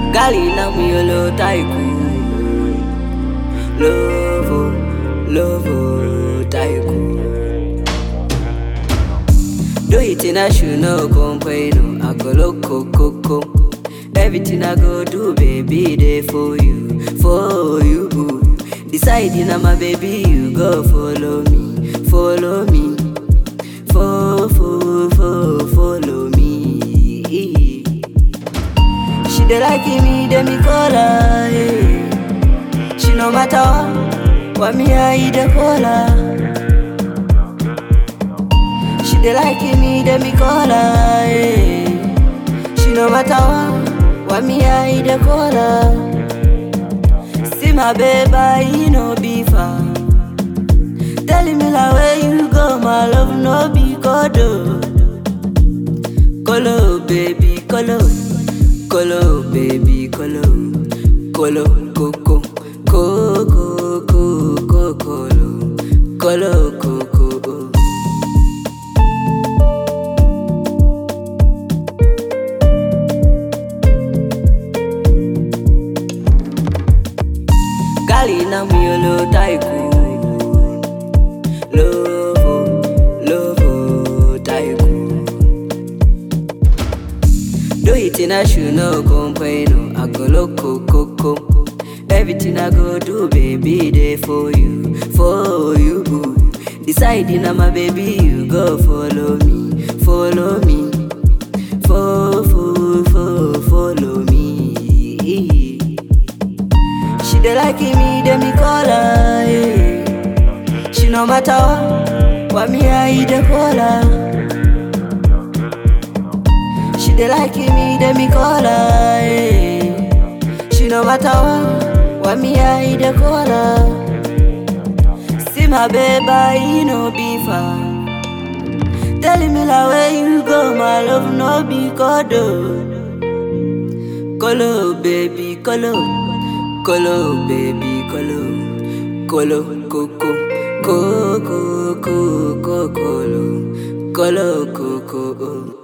Gali na miyolo tycoon. Lovo, lovo tycoon. Do it in a shoe, no complain. I go loco, coco. Everything I go do, baby, they for you, for you. Deciding I'm a baby, you go follow me, follow me, fo, fo, fo, follow me. She dey like me, dey me call her. eh. She no matter what, what me I dey call her. She dey like me, dey me call her. eh. She no matter what, what me I dey call her. See my baby, he no be far. Telling me like where you go, my love no be kodo. Kolo baby, kolo, kolo baby, kolo, kolo koko, koko koko kolo, kolo koko. Gali na miyolo tycoon. Lovo, lovo tycoon. Do it in a shoe, no complain. I go loco, coco. Everything I go do, baby, they for you, for you. Deciding I'm a baby, you go follow me, follow me, fo, fo, fo, follow me. She dey like me, dey me call her. eh. She no matter what, what me I dey call her. She dey like me, dey me call her. eh. She no matter what, what me I dey call her. See my baby, he no be far. Telling me like where you go, my love no be kodo. Kolo baby, kolo, kolo baby, kolo, kolo koko, koko koko kolo, kolo koko.